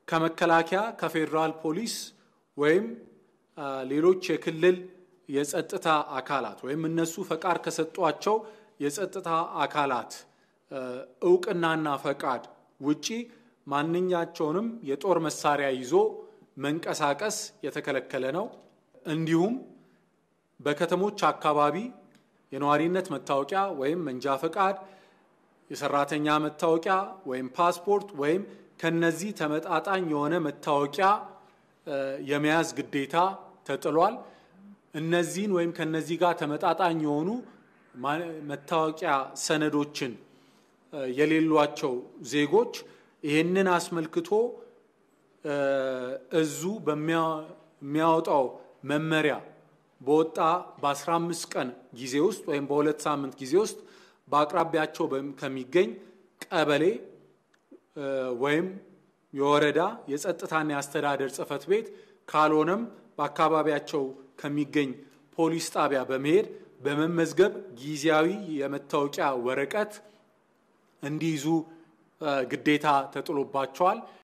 ከመከላከያ ከፌዴራል ፖሊስ ወይም ሌሎች የክልል የጸጥታ አካላት ወይም እነሱ ፈቃድ ከሰጧቸው የጸጥታ አካላት እውቅናና ፈቃድ ውጪ ማንኛቸውንም የጦር መሳሪያ ይዞ መንቀሳቀስ የተከለከለ ነው። እንዲሁም በከተሞች አካባቢ የነዋሪነት መታወቂያ ወይም መንጃ ፈቃድ፣ የሰራተኛ መታወቂያ ወይም ፓስፖርት ወይም ከነዚህ ተመጣጣኝ የሆነ መታወቂያ የመያዝ ግዴታ ተጥሏል። እነዚህን ወይም ከነዚህ ጋር ተመጣጣኝ የሆኑ መታወቂያ ሰነዶችን የሌሏቸው ዜጎች ይህንን አስመልክቶ እዙ በሚያወጣው መመሪያ በወጣ በ15 ቀን ጊዜ ውስጥ ወይም በሁለት ሳምንት ጊዜ ውስጥ በአቅራቢያቸው ከሚገኝ ቀበሌ ወይም የወረዳ የጸጥታና የአስተዳደር ጽሕፈት ቤት ካልሆነም በአካባቢያቸው ከሚገኝ ፖሊስ ጣቢያ በመሄድ በመመዝገብ ጊዜያዊ የመታወቂያ ወረቀት እንዲይዙ ግዴታ ተጥሎባቸዋል።